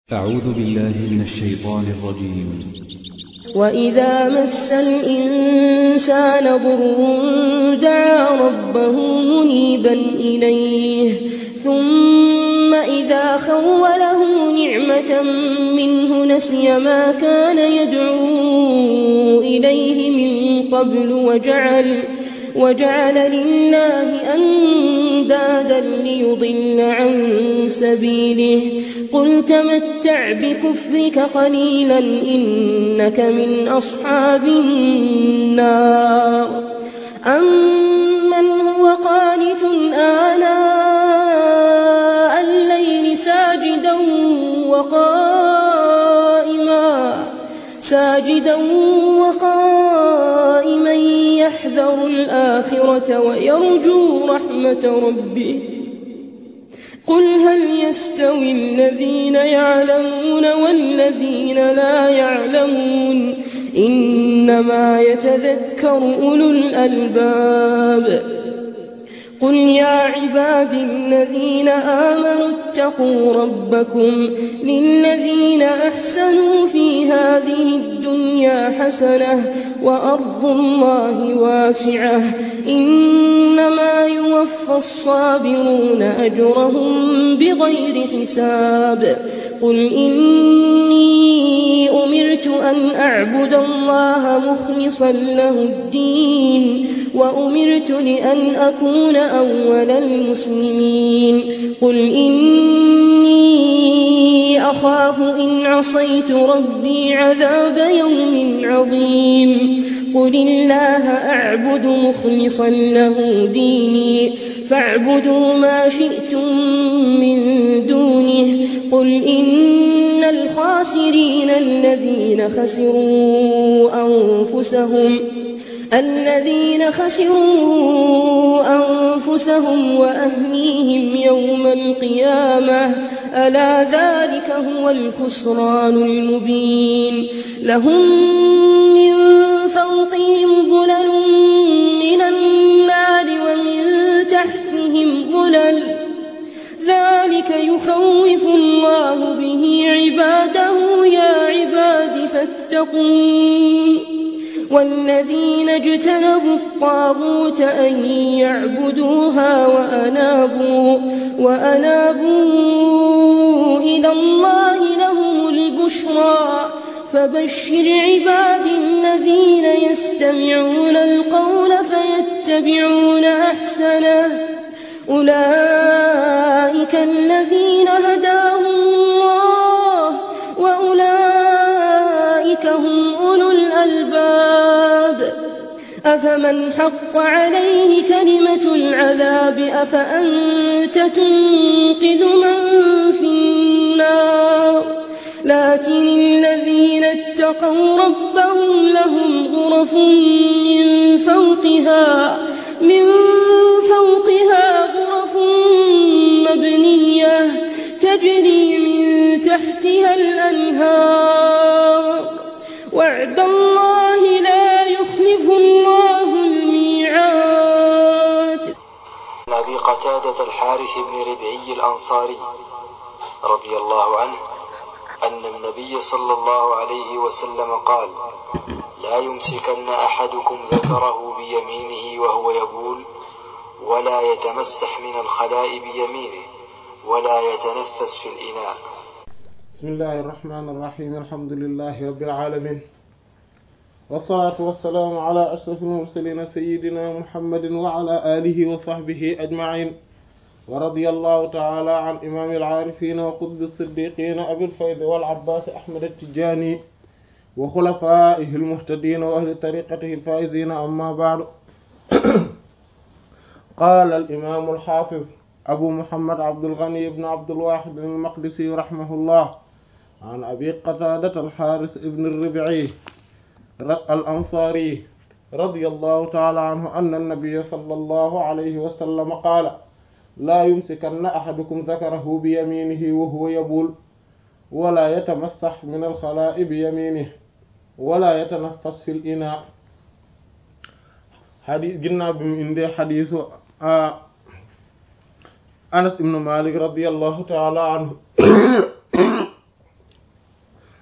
أعوذ بالله من الشيطان الرجيم وإذا مس الإنسان ضر دعا ربه منيبا إليه ثم إذا خوله نعمة منه نسي ما كان يدعو إليه من قبل وجعل وجعل لله أندادا ليضل عن سبيله قل تمتع بكفرك قليلا إنك من أصحاب النار أمن هو قانت آناء الليل ساجدا وقائما ساجدا وقائما يحذر الآخرة ويرجو رحمة ربه قل هل يستوي الذين يعلمون والذين لا يعلمون إنما يتذكر أولو الألباب قل يا عباد الذين آمنوا اتقوا ربكم للذين أحسنوا في هذه الدنيا حسنة وأرض الله واسعة إنما يوفى الصابرون أجرهم بغير حساب قل إني أمرت أن أعبد الله مخلصا له الدين وأمرت لأن أكون أول المسلمين قل إني أخاف إن عصيت ربي عذاب يوم عظيم قل الله أعبد مخلصا له ديني فاعبدوا ما شئتم من دونه قل إن الخاسرين الذين خسروا أنفسهم الذين خسروا أنفسهم وأهليهم يوم القيامة ألا ذلك هو الخسران المبين لهم من فوقهم ظلل من النار ومن تحتهم ظلل ذلك يخوف الله به عباده يا عباد فاتقون والذين اجتنبوا الطاغوت أن يعبدوها وأنابوا, وأنابوا إلى الله لهم البشرى فبشر عباد الذين يستمعون القول فيتبعون أحسنه أولئك الذين هداهم الله وأولئك هم أولو الألباب أفمن حق عليه كلمة العذاب أفأنت تنقذ من في النار لكن الذين اتقوا ربهم لهم غرف من فوقها من فوقها غرف مبنية تجري من تحتها الأنهار وعد الله لا يخلف الله الميعاد عن أبي قتادة الحارث بن ربعي الأنصاري رضي الله عنه أن النبي صلى الله عليه وسلم قال لا يمسكن أحدكم ذكره بيمينه وهو يبول ولا يتمسح من الخلاء بيمينه ولا يتنفس في الإناء بسم الله الرحمن الرحيم الحمد لله رب العالمين والصلاة والسلام على أشرف المرسلين سيدنا محمد وعلى آله وصحبه أجمعين ورضي الله تعالى عن إمام العارفين وقطب الصديقين أبي الفيض والعباس أحمد التجاني وخلفائه المهتدين وأهل طريقته الفائزين أما بعد قال الإمام الحافظ أبو محمد عبد الغني بن عبد الواحد المقدسي رحمه الله عن أبي قتادة الحارث بن الربعي الأنصاري رضي الله تعالى عنه أن النبي صلى الله عليه وسلم قال لا يمسكن أحدكم ذكره بيمينه وهو يبول ولا يتمسح من الخلاء بيمينه ولا يتنفس في الإناء حديث جنا بمن حديث anas ibnu malik radiallahu taala anhu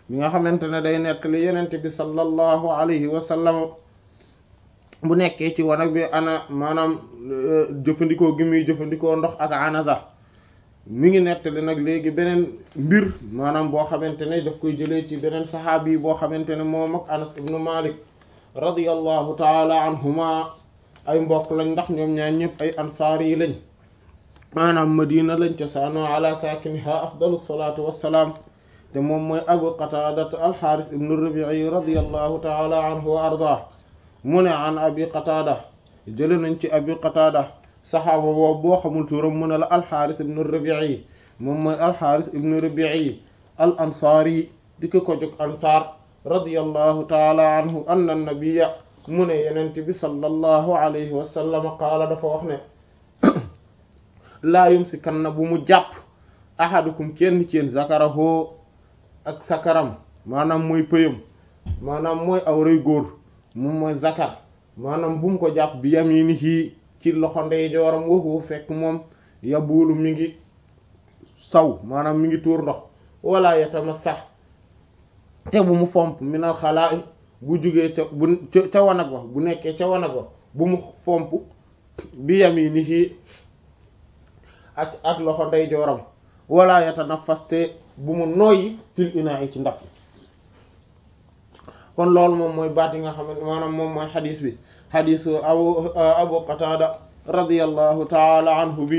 mi nga xamante ne day nettali yenente bi sallallahu alayhi wa sallam bu nekkee ci wanag bi ana maanaam jëfandikoo gi muy jëfandikoo ndox ak anaza mi ngi nettali nag léegi beneen mbir maanaam boo xamante ne daf koy jëlee ci beneen saxaabi yi boo xamante ne moom ak Anas ibnu Malik radiyallahu taala anhuma ay mbokk lañ ndax ñoom ñaar ñëpp ay ansaar yi lañ maanaam madina lañ cosaanoo ala saakiniha afdalu salaatu wassalaam te moom mooy abu qatadat alxaaris ibnu rabii radiyallahu taala anhu wa ardah mu ne an abi qatada jële nañ ci abi qatada saxaaba boobu boo xamul turam mu ne la alxaaris ibnu rabii moom mooy alxaaris ibnu rabii al ansaari di ko ko jóg ansaar radiyallahu taala anhu anna nabiya mu ne yenente bi sallallahu alayhi wa sallam qaala dafa wax ne laa yumsikanna bu mu jàpp ahadukum kenn ci yéen zakarahu ak sakaram maanaam mooy pëyam maanaam mooy awray góor moom mooy zakar maanaam bu mu ko jàpp bi yaminihi ci loxo ndeyjooram waxu fekk moom yabuulu mi ngi saw maanaam mi ngi tuur ndox wala yatamassax te bu mu fomp minal xalaa bu jugee ca bu ca wanag wa bu nekkee ca wanag wa bu mu fomp bi yaminihi ak ak loxo ndeyjooram wala yatanaffas te bu mu noyyi fil inaa'i ci ndab kon loolu moom mooy baat yi nga xam ne maanaam moom mooy xadis bi xadisu abu abu qatada radiyallahu taala anhu bi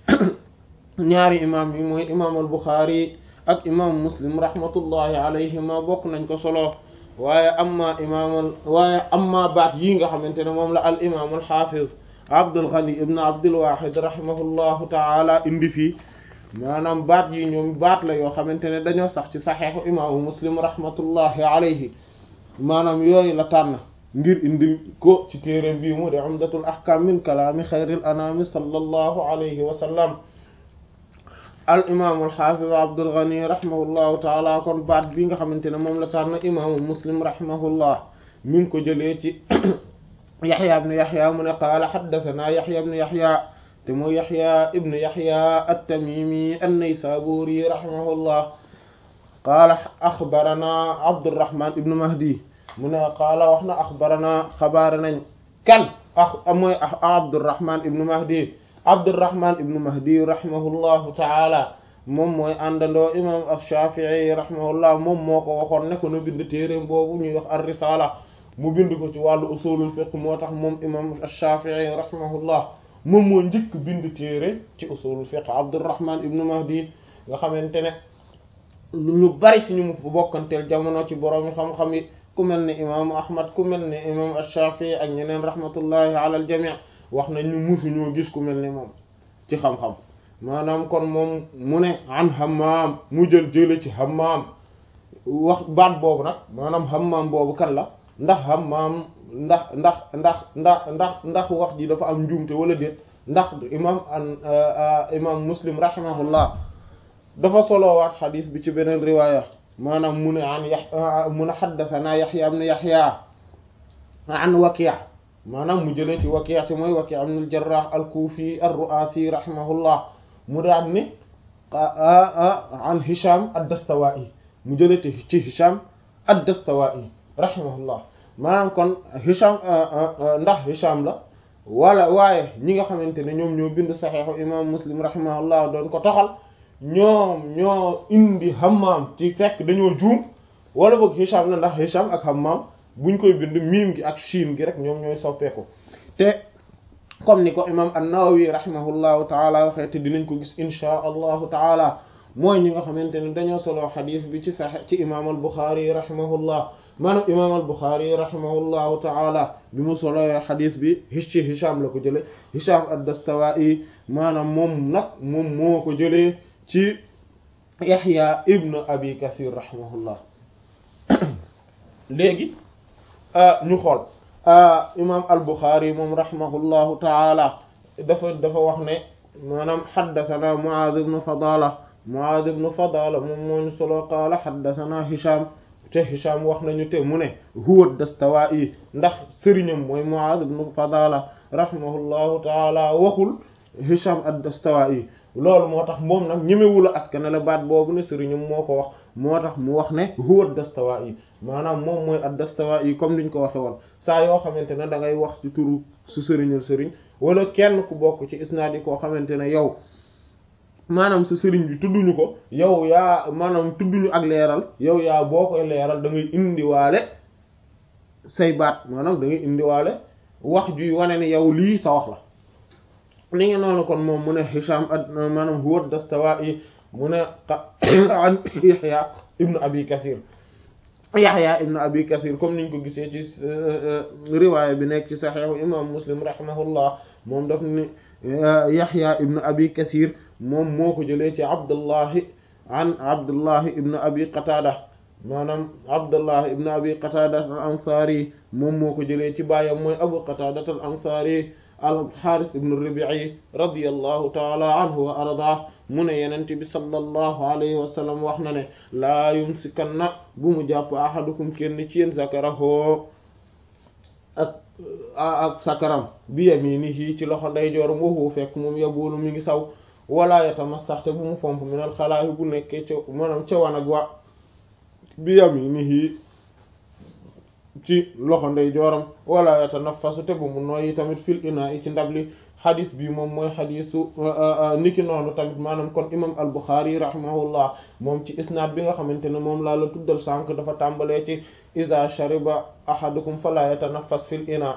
ñaari imam yi mooy imam al buxaari ak imam muslim rahmatullahi alayhima bokk nañ ko solo waaye amma imam waaye amma baat yi nga xamante ne moom la al imam al xaafiz abdul ghani ibn abdul wahid rahimahullahu taala indi fii maanaam baat yi ñoom baat la yoo xamante ne dañoo sax ci saxeexu imaamu muslim rahmatullahi alayhi maanaam yooyu la tànn ngir indi ko ci téere bii mu de umdatul ahkam min kalaami xayril anami sallallahu alayhi wa sallam al imaamu alxaafiz abdul ghani rahimahullahu taala kon baat bi nga xamante ne moom la tànn imaamu muslim rahimahullah mi ngi ko jëlee ci yaxya ibnu yaxya mu ne qaala xaddasanaa yaxya ibnu yaxya te mooy yaxya ibnu yaxya at-tamimi an-naysaburi rahimahullah qaala axbarana abdurrahman ibnu mahdi mu ne qaala wax na axbarana xabaare nañ kan a mooy abdurrahman ibnu mahdi abdurrahman ibnu mahdi rahimahullahu taala moom mooy àndandoo imam ash-shafi'i rahimahullah moom moo ko waxoon ne ko na bind téeréem boobu ñuy wax ar-risala mu bind ko ci wàllu usulul fiqh moo tax moom imam ash-shafi'i rahimahullah moom moo njëkk bind téere ci usulul fiqh abdurrahman ibnu mahdi nga xamante ne ñu bari ci ñu mu bokkanteel jamono ci boroomi xam-xam yi ku mel ne imaamu ahmad ku mel ne imam ash-shafi'i ak ñeneen rahmatullahi ala al jami' wax nañ ñu musuñoo gis ku mel ne moom ci xam-xam maanaam kon moom mu ne an hammam mu jël jële ci hammam wax baat boobu nag maanaam hammam boobu kan la ndax hammam ndax ndax ndax ndax ndax ndax wax ji dafa am njuumte wala déet ndax imam an imam muslim rahimahullah dafa soloowaat xadis bi ci beneen riwaaya maanaam mu ne an ya mun a xaddasanaa yaxya ibn yaxya an waki' maanaam mu jëlee ci waki' te mooy waki' ibn al-jarrah al-kufi ar-ru'asi rahimahullah mu daan ne an hisham ad-dastawaa'i mu jëlee ci hisham ad-dastawaa'i rahimahullah maanaam kon hisham ndax hisham la wala waaye ñi nga xamante ne ñoom ñoo bind saxiixu imam muslim rahimahullah doon ko toxal ñoom ñoo indi hammam ci fekk dañoo juum wala boog hisham la ndax hisham ak hammam buñ koy bind miim gi ak shiin gi rek ñoom ñooy soppeeku te comme ni ko imam an-Nawawi rahimahullahu taala waxee te dinañ ko gis inchaa allahu taala mooy ñi nga xamante ne dañoo solo xadis bi ci sax ci imam al-Bukhari rahimahullah maanaam imam al-Bukhari rahimahullahu taala bi mu solowee xadis bi ci hisham la ko jële hisham ad-Dastawaa'i maanaam moom nag moom moo ko jëlee ci Yaxya ibn Abi Kasir rahimahullah léegi ñu xool imam al-Bukhari moom rahimahullahu taala dafa dafa wax ne maanaam xaddathana Muaaz ibn Fadala Muaaz ibn Fadala moom moo ñu solo qaala xaddathana Hisham te Hisham wax nañu te mu ne huwa ad-Dastawaa'i ndax sëriñam mooy Muaaz ibn Fadala rahimahullahu taala waxul Hisham ad-Dastawaa'i loolu moo tax moom nag ñemewula askane la baat boobu ne sëriñam moo ko wax moo tax mu wax ne huwa ad-Dastawaa'i maanaam moom mooy ad-Dastawaa'i comme niñ ko waxe woon saa yoo xamante ne da ngay wax ci turu su sëriñal sëriñ wala kenn ku bokk ci isnaad yi koo xamante ne yow maanaam sa sëriñ bi tudduñu ko yow yaa maanaam tudduñu ak leeral yow yaa boo koy leeral da ngay indiwaale say baat maanaam da ngay indiwaale wax juy wane ne yow lii sa wax la ni nga noonu kon moom mu ne Hisham ad maanaam huwa ad-Dastawaa'i mu ne an Yahya ibnu Abi Kathir Yahya ibnu Abi Kathir comme niñ ko gisee ci riwaaya bi nekk ci Sahih imam Muslim rahimahullah moom daf ni Yahya ibnu Abi Kathir moom moo ko jëlee ci Abdullahi an Abdullahi ibnu Abi Qatada maanaam Abdullahi ibnu Abi Qatada al-Ansari moom moo ko jëlee ci baayam mooy Abu Qatada al-Ansari al-Harith ibnu Rabi'i radiyallahu ta'ala anhu wa ardaah mu ne Yonent bi sallallahu alayhi wa sallam wax na ne laa yumsikanna bu mu jàpp ahadukum kenn ci yéen zakarahu ak ak sakaram bi yaminihi ci loxo ndeyjooram waxu fekk moom yabulu mi ngi saw wala yatamassax te bu mu fomp minal xalaayi bu nekkee ca maanaam ca wanag wa bi yaminihi ci loxo ndeyjooram wala yatanaffasu te bu mu nooyi tamit fil inaa yi ci ndab li xadis bi moom mooy xadisu niki noonu tamit maanaam kon imam al-Bukhari rahimahullah moom ci isnaad bi nga xamante ne moom laa la tuddal sànq dafa tàmbalee ci iza shariba ahadukum fala yatanaffas fil ina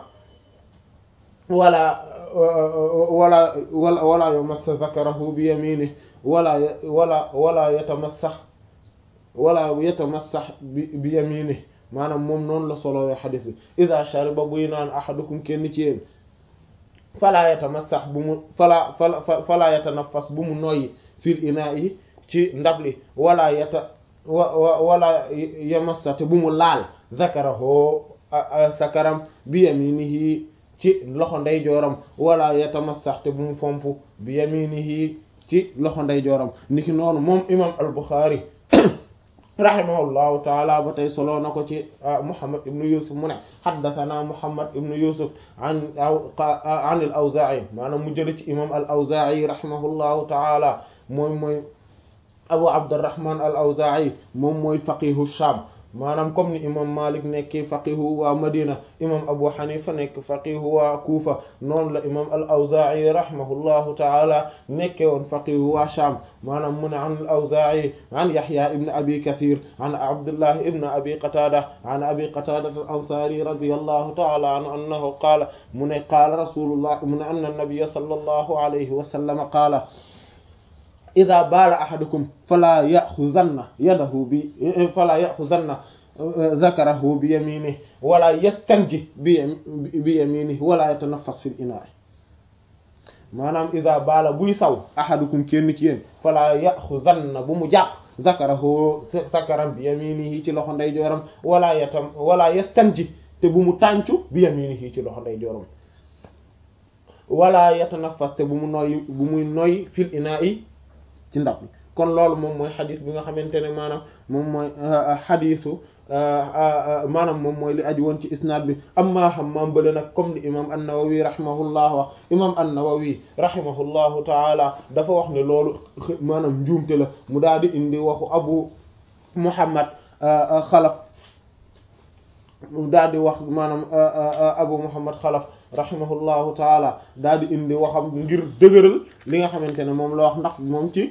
wala wala wala wala yamassa zakarahu bi yaminihi wala wala wala yatamassax wala yatamassax bi bi yaminihi maanaam moom noonu la solowee xadis bi iza shariba buy naan ahadukum kenn ci yéen falaa yatamassax bu mu falaa fala falaa yatanaffas bu mu noyyi fil inaa yi ci ndab li wala yata wa wala yamassa te bu mu laal zakarahu sakaram bi yaminihi ci loxo ndeyjooram wala yatamassax te bu mu fomp bi yaminihi ci loxo ndeyjooram niki noonu moom imam al-Bukhari rahimahullahu taala ba tey soloo na ko ci Muhammad ibnu Yusuf mu ne haddathana Muhammad ibnu Yusuf an an al-Awzaa'i maanaam mu jële ci imam al-Awzaa'i rahimahullahu taala moom mooy Abu Abdurrahman al-Awzaa'i moom mooy faqihu Sham maanaam comme ni imam Malik nekk faqihu waa Madina imam Abu Hanifa nekk faqihu waa Kufa noonu la imam al-Awzaa'i rahimahullahu ta'ala nekke woon faqihu waa Sham maanaam mu ne an al-Awzaa'i an Yahya ibn Abi Kathir an Abdullah ibn Abi Qatada an Abi Qatada al-Ansari radiyallahu ta'ala anhu annahu qaala mu ne qaala rasulullah mu ne anna an-nabiyya sallallahu alayhi wa sallam qaala ida baala ahadukum fala yaxuzanna yadahu bi fala yaxuzanna zakarahu bi yaminihi wala yastanji bi bi yaminihi wala yatanaffas fil inaa maanaam ida baala buy saw ahadukum kenn ci yéen fala yaxuzanna bu mu jàpp zakarahu zakaram bi yaminihi ci loxo ndeyjooram wala yatam wala yastanji te bu mu tàncu bi yaminihi ci loxo ndeyjooram wala yatanaffas te bu mu noyyi bu muy noyyi fil inaa ci ndab bi kon loolu moom mooy xadis bi nga xamante ne maanaam moom mooy xadisu maanaam moom mooy li aju woon ci isnaad bi amma Hammaam bële nag comme li imam an-Nawawi rahimahullah wax imam an-Nawawi rahimahullahu taala dafa wax ne loolu maanaam njuumte la mu daal di indi waxu Abu Muhammad Xalaf mu daal di wax maanaam Abu Muhammad Xalaf rahimahullahu taala daal di indi waxam ngir dëgëral li nga xamante ne moom la wax ndax moom ci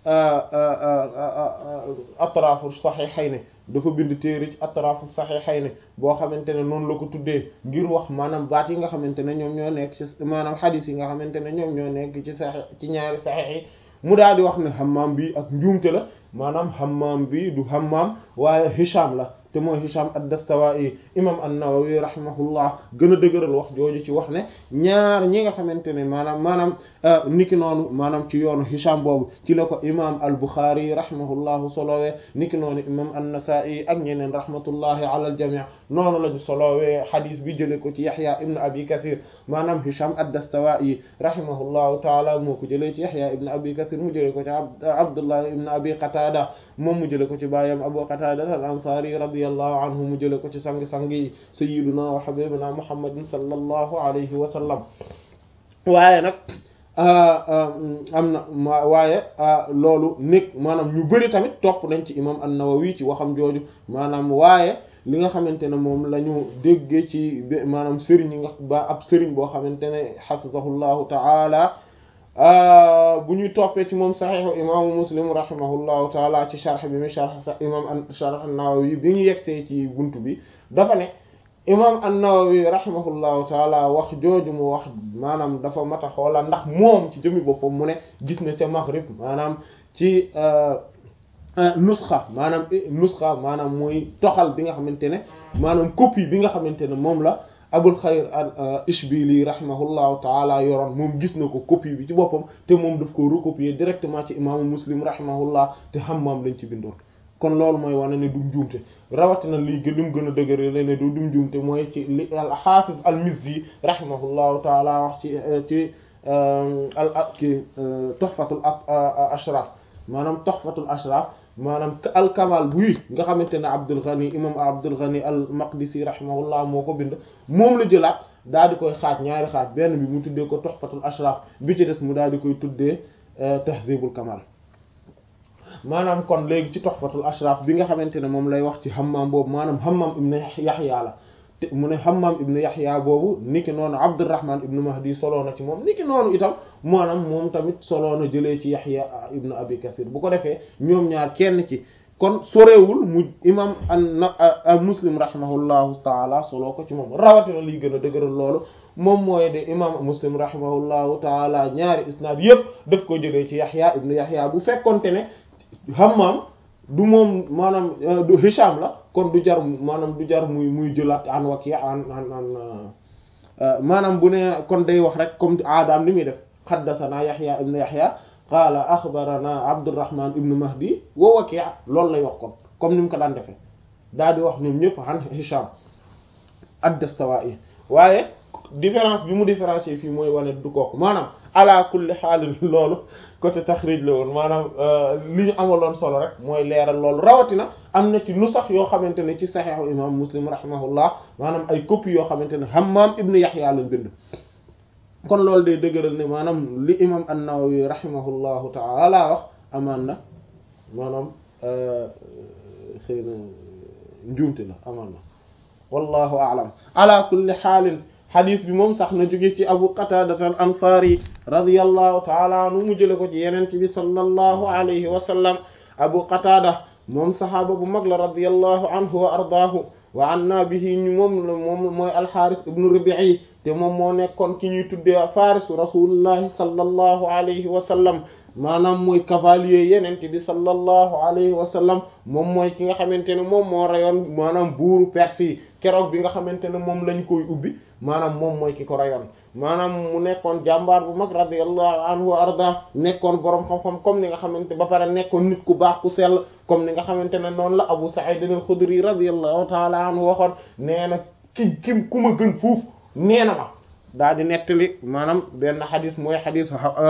atraafu saxiixayni dafa bind téere ci atraafu saxiixayni boo xamante ne noonu la ko tuddee ngir wax maanaam baat yi nga xamante ne ñoom ñoo nekk ci maanaam xadiis yi nga xamante ne ñoom ñoo nekk ci saxiix ci ñaari saxiix yi mu daal di wax ne Hammaam bi ak njuumte la maanaam Hammaam bi du Hammaam waaye Hisham la te mooy Hisham ad-Dastawaa'i imam an-Nawawi rahimahullah gën a dëgëral wax jooju ci wax ne ñaar ñi nga xamante ne maanaam maanaam niki noonu maanaam ci yoonu Hisham boobu ci la ko imam al-Bukhari rahimahullahu solowee niki noonu imam an-Nasa'i ak ñeneen rahmatullahi ala al-jami' noonu lañu solowee xadis bi jële ko ci Yahya ibn Abi Kathir maanaam Hisham ad-Dastawaa'i rahimahullahu taala moo ko jëlee ci Yahya ibn Abi Kathir mu jële ko ci Abdullah ibn Abi Qatada moom mu jële ko ci baayam Abu Qatada al-Ansari radiyallahu anhu mu jële ko ci sang-sang yi sayyiduna wa habibuna muhammadin sallallahu alayhi wa sallam waaye nag am na waaye loolu nekk maanaam ñu bari tamit topp nañ ci imam an-Nawawi ci waxam jooju maanaam waaye li nga xamante ne moom la ñu déggee ci maanaam sëriñ yi nga ba ab sëriñ boo xamante ne hafizahullahu ta'ala bu ñuy toppee ci moom saxiixu imaamu muslim rahimahullahu taala ci sharh bi mi sharh sa imam an sharh an-Nawawi bi ñu yegsee ci buntu bi dafa ne imam an-Nawawi rahimahullahu taala wax jooju mu wax maanaam dafa mat a xoola ndax moom ci jëmi boppam mu ne gis na ca Maghrib maanaam ci nusxa maanaam nusxa maanaam muy toxal bi nga xamante ne maanaam copie bi nga xamante ne moom la abul xayr al ishbili rahimahullahu taala yoroon moom gis na ko copie bi ci boppam te moom daf ko recopier directement ci imaamu muslim rahimahullah te Hammam lañ ci bindoon kon loolu mooy wane ne du njuumte rawatina lii gën lim gën a dëgëre la ne du du njuumte mooy ci li al hafiz al mizzi rahimahullahu taala wax ci ci al ki tuhfatul ashraf maanaam tuhfatul ashraf maanaam al kamal buy nga xamante ne Abdul Ghani imam Abdul Ghani al Maqdisi rahimahullah moo ko bind moom la jëlaat daal di koy xaaj ñaari xaaj benn bi mu tuddee ko Tuhfatul Ashraf bi ci des mu daal di koy tuddee Tahdhibul Kamal maanaam kon léegi ci Tuhfatul Ashraf bi nga xamante ne moom lay wax ci Hammam boobu maanaam Hammam ibn Yahya la te mu ne Hammam ibn Yahya boobu niki noonu Abdurrahman ibn Mahdi soloo na ci moom niki noonu itam maanaam moom tamit soloo na jëlee ci Yahya ibn Abi Kathir bu ko defee ñoom ñaar kenn ci kon sorewul mu imam an Muslim rahimahullahu taala soloo ko ci moom rawatina liy gën a dëgëral loolu moom mooy de imam Muslim rahimahullahu taala ñaari isnaad yépp daf ko jëlee ci Yahya ibn Yahya bu fekkonte ne Hammam du moom maanaam du Hisham la kon du jar maanaam du jar muy muy jëlaat an Waki' an an an maanaam bu ne kon day wax rek comme aadaam li muy def haddathana Yahya ibn Yahya qaala akhbarana Abdurrahman ibn Mahdi wa Waki' loolu lay wax kon comme ni mu ko daan defee daal di wax ñoom ñëpp an Hisham ad-Dastawa'i waaye différence bi mu différencier fii mooy wane du kooku maanaam ala kulli xaalin loolu côté taxrij la woon maanaam li ñu amaloon solo rek mooy leeral loolu rawatina am na ci nu sax yoo xamante ne ci saxeexu imam muslim rahimahullah maanaam ay copie yoo xamante ne Hammam ibn Yahya lañ bind kon loolu day dëgëral ne maanaam li imam an-Nawawi rahimahullahu taala wax amaan na maanaam xëy na njuumte la amaan na wallahu a'lam ala kulli xaalin xadis bi moom sax na jóge ci abu qatada al ansari radiyallahu taala anhu mu jële ko ci yeneen bi sallallahu alayhi wa sallam abu qatada moom saxaaba bu mag la radiyallahu anhu wa ardaahu wa anna bihi ñu moom la moom mooy alxaaris ibnu rubi'i te moom moo nekkoon ki ñuy tuddee farisu rasulillahi sallallahu alayhi wa sallam maanaam mooy cavalier yenente bi sallallahu alayhi wa sallam moom mooy ki nga xamante ne moom moo rayoon maanaam buuru Perse yi keroog bi nga xamante ne moom lañ koy ubbi maanaam moom mooy ki ko rayoon maanaam mu nekkoon jàmbaar bu mag radiyallahu anhu wa arda nekkoon boroom xam-xam comme ni nga xamante ba pare nekkoon nit ku baax ku sell comme ni nga xamante ne noonu la Abu Sa'id al-Khudri radiyallahu ta'ala anhu waxoon nee na ki kim ku ma gën fuuf nee na ma daal di nettali maanaam benn xadis mooy xadis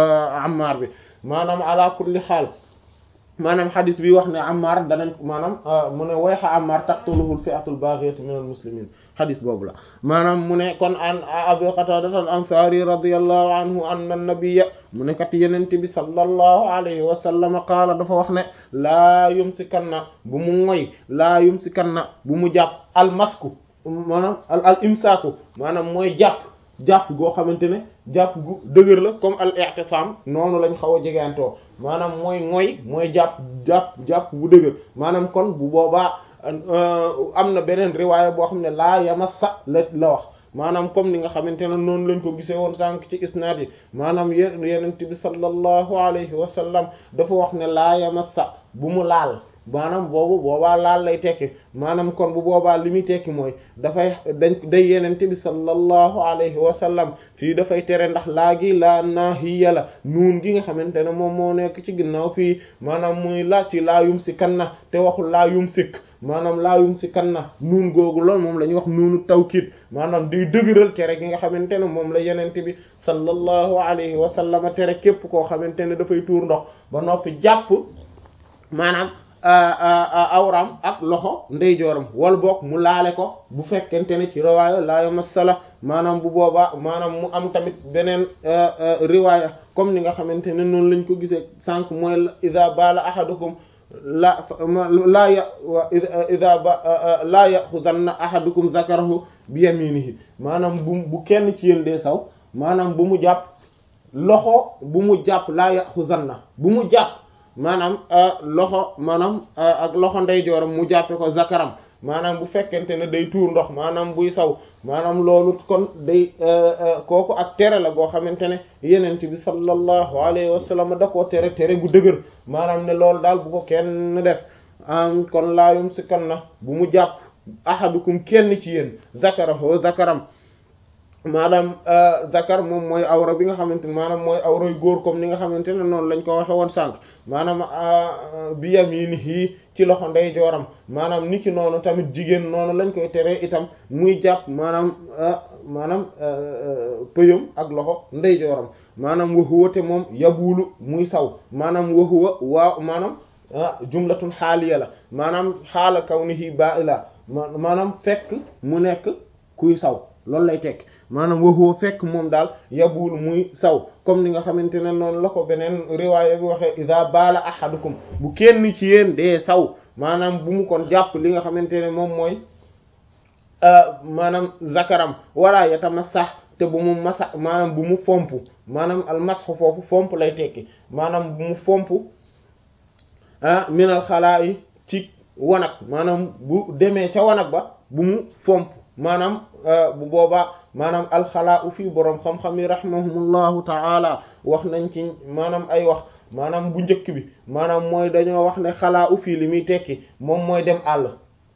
Ammar bi maanaam ala kulli xaal maanaam xadis bi wax ne Ammar danañ maanaam mu ne wayxa Ammar taqtuluhu al-fi'atu al-baghiyatu min al-muslimin xadis boobu la maanaam mu ne kon an Abu Qatada al-Ansari radiyallahu anhu anna an-nabiyya mu ne kat yenente bi sallallahu alayhi wa sallam qaala dafa wax ne laa yumsikanna bu mu ngoy laa yumsikanna bu mu jàpp al-masku maanaam al imsaaku maanaam mooy jàpp jàpp goo xamante ne jàpp gu dëgër la comme al i'tisam noonu lañ xaw a jegantoo maanaam mooy ngoy mooy jàpp jàpp jàpp bu dëgër maanaam kon bu boobaa am na beneen riwaaya boo xam ne laa yamassa la la wax maanaam comme ni nga xamante ne noonu lañ ko gisee woon sànq ci isnaad yi maanaam yén yenent bi sallallahu alayhi wa sallam dafa wax ne laa yamassa bu mu laal maanaam boobu boobaa laal lay tekki maanaam kon bu boobaa li muy tekki mooy dafay dañ day yenente bi sallallahu alayhi wa sallam fii dafay tere ndax laa gi laa naahiya la nuun gi nga xamante ne moom moo nekk ci ginnaaw fii maanaam muy laaj ci laa yum si kan na te waxul laa yum sikk maanaam laa yum si kan na nuun googu loolu moom la ñuy wax nuunu tawkiid maanaam day dëgëral tere gi nga xamante ne moom la yenente bi sallallahu alayhi wa sallam tere képp koo xamante ne dafay tuur ndox ba noppi jàpp maanaam awram ak loxo ndeyjooram wala boog mu laale ko bu fekkente ne ci riwaaya laa yamassala maanaam bu boobaa maanaam mu am tamit beneen riwaaya comme ni nga xamante ne noonu lañ ko gisee sànq mooy ida bala ahadukum la laa ya ida ba laa yaxudanna ahadukum zakarahu bi yaminihi maanaam bu bu kenn ci yéen dee saw maanaam bu mu jàpp loxo bu mu jàpp laa yaxudanna bu mu jàpp maanaam loxo maanaam ak loxo ndeyjooram mu jàppe ko zakaram maanaam bu fekkente ne day tuur ndox maanaam buy saw maanaam loolu kon day kooku ak tere la goo xamante ne yenent bi sallallahu alayhi wa sallam da koo tere tere gu dëgër maanaam ne loolu daal bu ko kenn def am kon laayum si kan na bu mu jàpp ahadukum kenn ci yéen zakarahu zakaram maanaam zakar moom mooy awra bi nga xamante ne maanaam mooy awray góor comme ni nga xamante ne noonu lañ ko waxe woon sànq maanaam bi yaminihi ci loxo ndeyjooram maanaam ni ki noonu tamit jigéen noonu lañ koy teree itam muy jàpp maanaam maanaam pëyam ak loxo ndeyjooram maanaam waxuwa te moom yabulu muy saw maanaam waxuwa waaw maanaam jumlatun xaaliya la maanaam xaala kawnihi ba'ila maanaam fekk mu nekk kuy saw loolu lay tekk maanaam waxoo fekk moom daal yabul muy saw comme ni nga xamante ne noonu la ko beneen riwaaya bi waxee iza baala ahadukum bu kenn ci yéen dee saw maanaam bu mu kon jàpp li nga xamante ne moom mooy maanaam zakaram wala yatamassah te bu mu masa maanaam bu mu fomp maanaam al masxu foofu fomp lay tekki maanaam bu mu fomp ah minal xalaa yi ci wanag maanaam bu demee ca wanag ba bu mu fomp maanaam bu boobaa maanaam alxalaa u fii boroom xam-xam yi rahimahumullahu ta'ala wax nañ ci maanaam ay wax maanaam bu njëkk bi maanaam mooy dañoo wax ne xalaa u fii li muy tekki moom mooy dem àll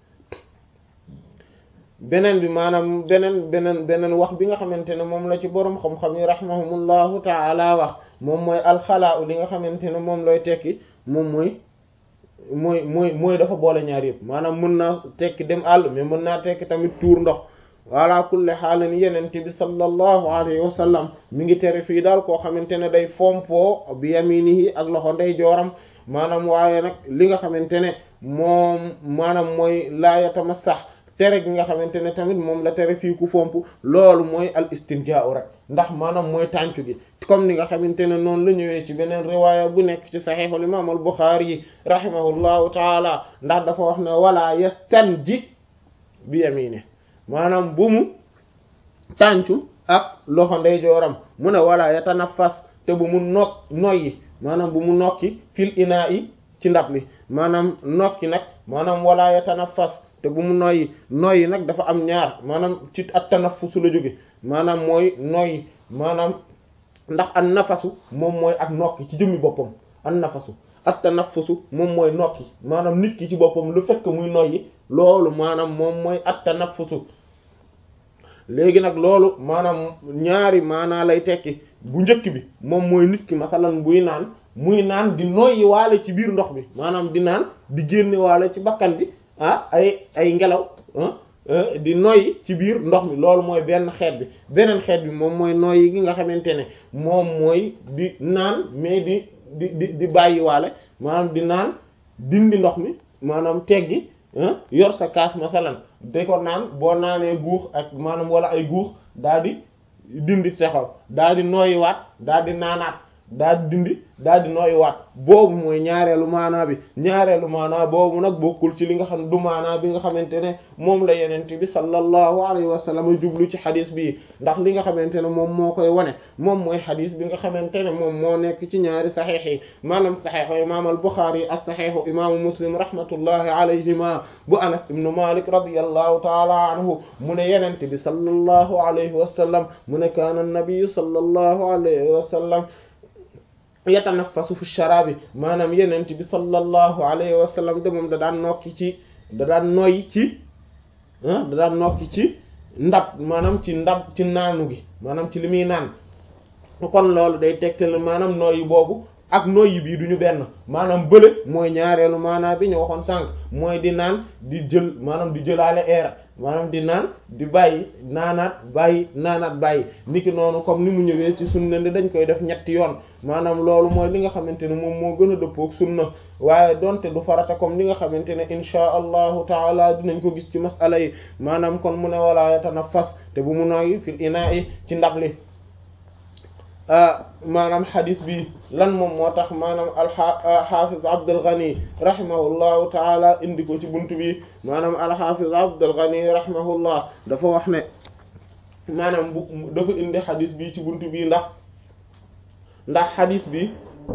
beneen bi maanaam beneen beneen beneen wax bi nga xamante ne moom la ci boroom xam-xam yi rahimahumullahu ta'ala wax moom mooy alxalaa u li nga xamante ne moom looy tekki moom mooy mooy mooy mooy dafa boole ñaar yëpp maanaam mën naa tekki dem àll mais mën naa tekki tamit tuur ndox wala kulli xaalin yeneen bi sallallahu alayhi wa sallam mi ngi tere fii daal koo xamante ne day fompoo bi yaminihi ak loxo ndey jooram maanaam waaye nag li nga xamante ne moom maanaam mooy laa yatamassax tere gi nga xamante ne tamit moom la tere fii ku fomp loolu mooy al istinjaa'u rek ndax maanaam mooy tàncu gi comme ni nga xamante ne noonu la ñëwee ci beneen riwaaya bu nekk ci saxiixul imaam al Buxaari yi rahimahullahu taala ndax dafa wax ne wala yastanji bi yamine maanaam bu mu tàncu ak loxo ndeyjooram mu ne wala yatanaffas te bu mu nok noyyi maanaam bu mu nokki fil inaa yi ci ndab li maanaam nokki nag maanaam wala yatanaffas te bu mu noyyi noyyi nag dafa am ñaar maanaam ci at tanaffusu la jóge maanaam mooy noyyi maanaam ndax an nafasu moom mooy ak nokki ci jëmmi boppam an nafasu at tanaffusu moom mooy nokki maanaam nit ki ci boppam lu fekk muy noyyi loolu maanaam moom mooy at tanaffusu léegi nag loolu maanaam ñaari maanaa lay tekki bu njëkk bi moom mooy nit ki masalan buy naan muy naan di noyyi waale ci biir ndox bi maanaam di naan di génne waale ci bakkan bi ah ay ay ngelaw di noyyi ci biir ndox mi loolu mooy benn xeet bi beneen xeet bi moom mooy noyyi gi nga xamante ne moom mooy di naan mais di di di di bàyyi waale maanaam di naan dindi ndox mi maanaam teggi yor sa kaas masalan da ko naan boo naanee guux ak maanaam wala ay guux daal di dindi texal daal di noyyiwaat daal di naanaat daal di dindi daal di noyyiwaat boobu mooy ñaareelu maanaa bi ñaareelu maanaa boobu nag bokkul ci li nga xam ne du maanaa bi nga xamante ne moom la yenente bi sallallahu alayhi wa sallam jublu ci xadis bi ndax li nga xamante ne moom moo koy wane moom mooy xadis bi nga xamante ne moom moo nekk ci ñaari saxiix yi maanaam saxiixu imaam al Buxaari ak saxiixu imaamu Muslim rahmatullahi alayhima bu Anas ibnu Malik radiyallahu taala anhu mu ne yenente bi sallallahu alayhi wa sallam mu ne kaana nabiyu sallallahu alayhi wa sallam yatanaffasu fi sharabi maanaam yenent bi sallallahu alayhi wa sallam de moom da daan nokki ci da daan noyyi ci da daan nokki ci ndab maanaam ci ndab ci naanu gi maanaam ci li muy naan kon loolu day tegtal maanaam noyyi boobu ak noyyi bii duñu benn maanaam bële mooy ñaareelu maanaa bi ñu waxoon sànq mooy di naan di jël maanaam di jëlaale air maanaam di naan di bàyyi naanaat bàyyi naanaat bàyyi niki noonu comme ni mu ñëwee ci sunna ni dañ koy def ñetti yoon maanaam loolu mooy li nga xamante ne moom moo gën a dëppook sunna waaye donte du farata comme li nga xamante ne inchaa allahu taala dinañ ko gis ci masala yi maanaam kon mu ne wala yatanaffas te bu mu nooyi fil inaa'i ci ndab li maanaam xadis bi lan moom moo tax maanaam alxafiz Abdul Ghani rahimahullahu taala indi ko ci buntu bi maanaam alxafiz Abdul Ghani rahimahullah dafa wax ne maanaam bu dafa indi xadis bi ci buntu bi ndax ndax xadis bi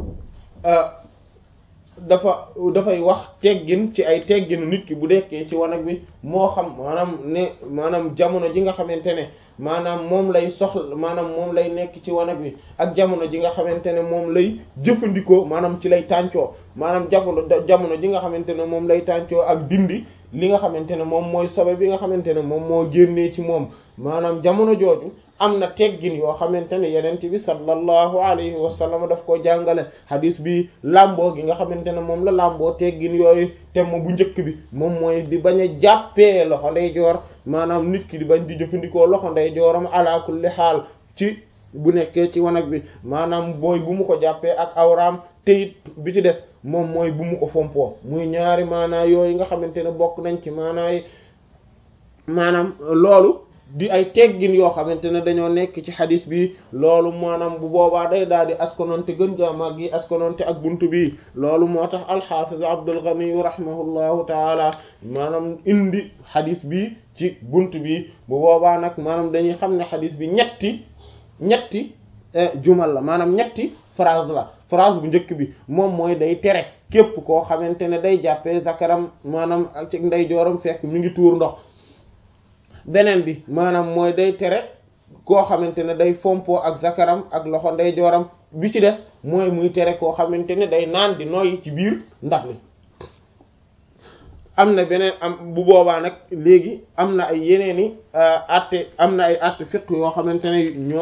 dafa dafay wax teggin ci ay tegginu nit ki bu dekkee ci wanag bi moo xam maanaam ne maanaam jamono ji nga xamante ne maanaam moom lay soxla maanaam moom lay nekk ci wanag bi ak jamono ji nga xamante ne moom lay jëfandikoo maanaam ci lay tàncoo maanaam jamono jamono ji nga xamante ne moom lay tàncoo ak dindi li nga xamante ne moom mooy sobe bi nga xamante ne moom moo génnee ci moom maanaam jamono jooju am na teggin yoo xamante ne yenent bi sallallahu alayhi wa sallam daf ko jàngale hadis bi làmboo gi nga xamante ne moom la làmboo teggin yooyu te mo bu njëkk bi moom mooy di bañ a jàppee loxo ndeyjoor maanaam nit ki di bañ di jëfandikoo loxo ndeyjooram ala kulli xaal ci bu nekkee ci wanag bi maanaam booy bu mu ko jàppee ak awraam te it bi ci des moom mooy bu mu ko fompoo muy ñaari maanaa yooyu nga xamante ne bokk nañ ci maanaa yi maanaam loolu di ay teggin yoo xamante ne dañoo nekk ci xadis bi loolu maanaam bu boobaa day daal di askononte gën jaamag yi askononte ak buntu bi loolu moo tax alxafiz Abdul Ghani rahimahullahu taala maanaam indi xadis bi ci buntu bi bu boobaa nag maanaam dañuy xam ne xadis bi ñetti ñetti jumal la maanaam ñetti phrase la phrase bu njëkk bi moom mooy day tere képp koo xamante ne day jàppee zakaram maanaam ak ci ndeyjooram fekk mi ngi tuur ndox beneen bi maanaam mooy day tere koo xamante ne day fompoo ak zakaram ak loxo ndeyjooram bi ci des mooy muy tere koo xamante ne day naan di noyyi ci biir ndax li am na beneen am bu boobaa nag léegi am na ay yeneeni àtte am na ay àtte fiqh yoo xamante ne ñoo